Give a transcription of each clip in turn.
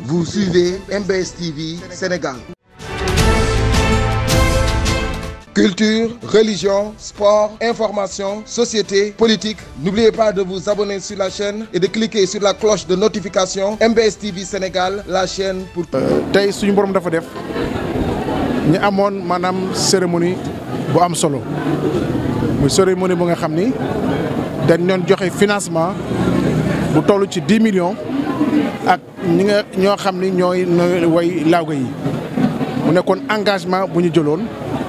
Vous suivez MBS TV Sénégal. Culture, religion, sport, information, société, politique. N'oubliez pas de vous abonner sur la chaîne et de cliquer sur la cloche de notification MBS TV Sénégal, la chaîne pour tey suñu borom dafa def ñu amoon maanaam cérémonie bu am solo muy cérémonie bu nga xam ni dañ doon joxe financement bu toll ci dix millions ak ñi nga ñoo xam ni ñooy ñooy way lawga yi mu nekkoon engagement bu ñu jëloon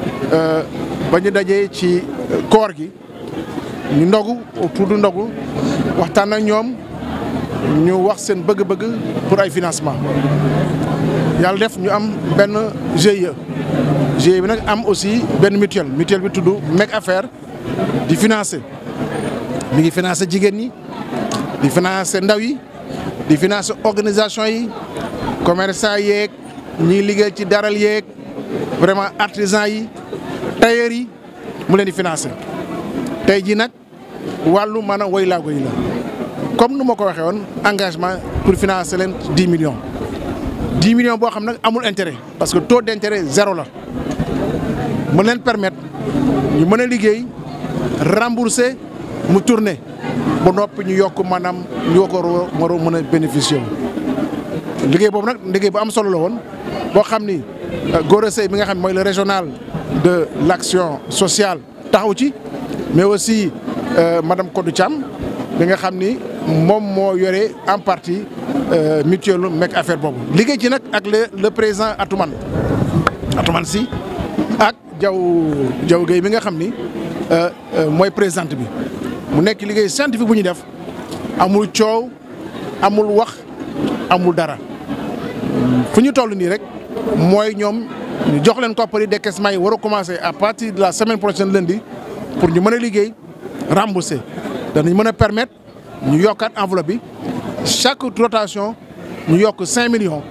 ba ñu dajee ci koor gi ñu ndogu autour du ndogu waxtaan ak ñoom ñu wax seen bëgg-bëgg pour ay financement yàlla def ñu am benn GIE GIE bi nag am aussi benn mutuelle mutuelle bi tudd Mec Affaire di financer mi ngi financer jigéen ñi di financer ndaw yi di financer organisation yi commerçant yeeg ñiy liggéey ci daral yeeg vraiment artisan yi tailleur yi mu leen di financer tey jii nag wàllu maanaam woy laago yi la comme nu ma ko waxee woon engagement pour financer leen dix millions dix millions boo xam nag amul intérêt parce que taux d' intérêt zéro la mën leen permettre ñu mën a liggéey rembourser mu tourner ba noppi ñu yokk maanaam ñu ko war a mën a bénéficier wu liggéey boobu nag liggéey bu am solo la woon boo xam ni Gora Seye bi nga xam ne mooy le régional de l' action sociale taxaw ci mais aussi madame Kodou Thiam bi nga xam ni moom moo yore en partie mutuelle Mec Affaire boobu liggéey ci nag ak le le président Atoumane Atoumane si ak Diaw Diaw Gueye bi nga xam ni mooy présidente bi mu nekk liggéey scientifique bu ñu def amul coow amul wax amul dara fu ñu toll nii rek mooy ñoom ñu jox leen koppar yi décaissement yi war a commencer à partir de la semaine prochaine lundi pour ñu mën a liggéey rembourser danañ mën a permettre ñu yokkaat enveloppe bi chaque rotation ñu yokk cinq millions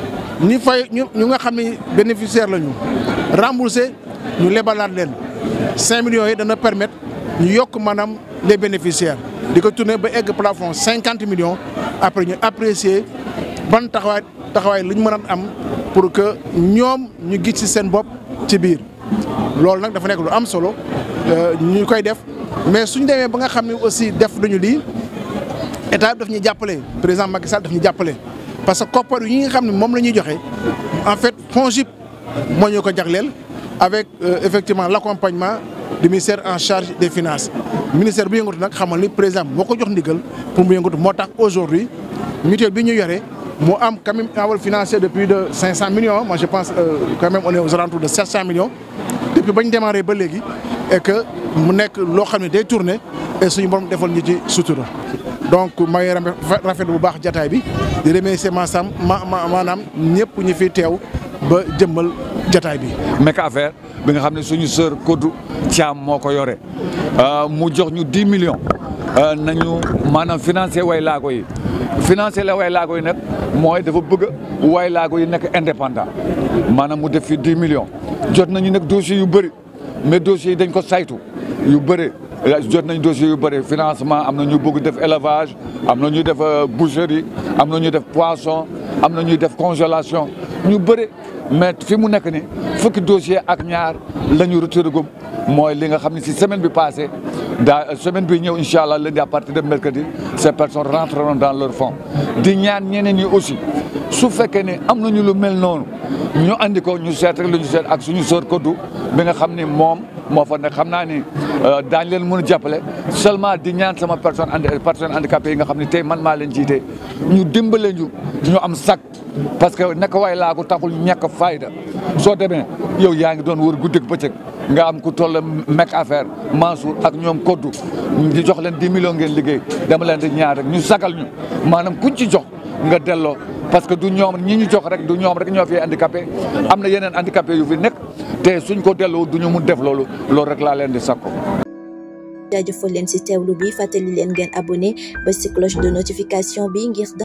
ñi fay ñu ñu nga xam ne bénéficiaire la ñu rembourser ñu lebalaat leen cinq millions yi dana permettre ñu yokk maanaam les bénéficiaires di ko tourner ba egg plafond cinquante millions après ñu apprécier ban taxawaay taxawaay lu ñu mën a am pour que ñoom ñu gis ci seen bopp ci biir loolu nag dafa nekk lu am solo ñu koy def mais suñ demee ba nga xam ne aussi def nañu lii état bi daf ñuy jàppale président Macky Sall daf ñu jàppale parce que koppar yi nga xam ne moom la ñuy joxe en fait FONGIP moo ñu ko jagleel avec effectivement l' accompagnement du ministère en charge des finances ministère bu yëngatu nag xamal ni président moo ko jox ndigal pour mu yëngatu moo tax aujourd'hui mutuelle bi ñu yore moo am quand même enveloppe financière de plus de 500 millions moi je pense euh, quand même on est aux alentours de 700 millions depuis ba ñu démarré ba léegi et que mu nekk loo xam ne day tourner et suñu borom defal ñu ci sutura donc maa ngi rafetlu bu baax jataay bi di remercier maanaam ma maanaam ñëpp ñu fi teew ba jëmmal jataay bi. Mec Affaire bi nga xam ne suñu sœur Kodou Thiam moo ko yore mu jox ñu 10 millions nañu maanaam financé way laago yi financé la way laago yi nag mooy dafa bëgg way laago yi nekk indépendant maanaam mu def fi 10 millions jot nañu nag dossiers yu bëri mais dossiers yi dañ ko saytu yu bëri jot nañ dossiers yu bëri financement am na ñu bëgg def élevage am na ñuy def boucherie am na ñuy def poisson am na ñuy def congélation ñu bëri mais fi mu nekk ni fukki dossier ak ñaar la ñu retiré gum mooy li nga xam ne si semaine bi passée daa semaine bi ñëw incha allah lundi à partir de mercredi ces personnes rentreront dans leur fonds di ñaan ñeneen ñi aussi su fekkee ne am nañu lu mel noonu ñu andi ko ñu seet rek lu ñu seet ak suñu sœur Kodou bi nga xam ni moom moo fa nekk xam naa ni daañ leen mën a jàppale seulement di ñaan sama personne andi personne handicapé yi nga xam ne tey man maa leen jiite ñu dimbale ñu ñu am sac parce que nekk way laa ko taxul ñàkk fayda soo demee yow yaa ngi doon wër guddeeg bëccëg nga am ku toll Mec Affaire Mansour ak ñoom Kodou di jox leen 10 millions ngeen liggéey dama leen di ñaar rek ñu sagal ñu maanaam kuñ ci jox nga delloo parce que du ñoom ñi ñu jox rek du ñoom rek ñoo fi handicapé am na yeneen handicapé yu fi nekk te suñ ko delloo du ñu mun def loolu loolu rek laa leen di sakko. jaajëfal leen ci teewlu bi fàttali leen ngeen abonné ba ci cloche de notification bi ngir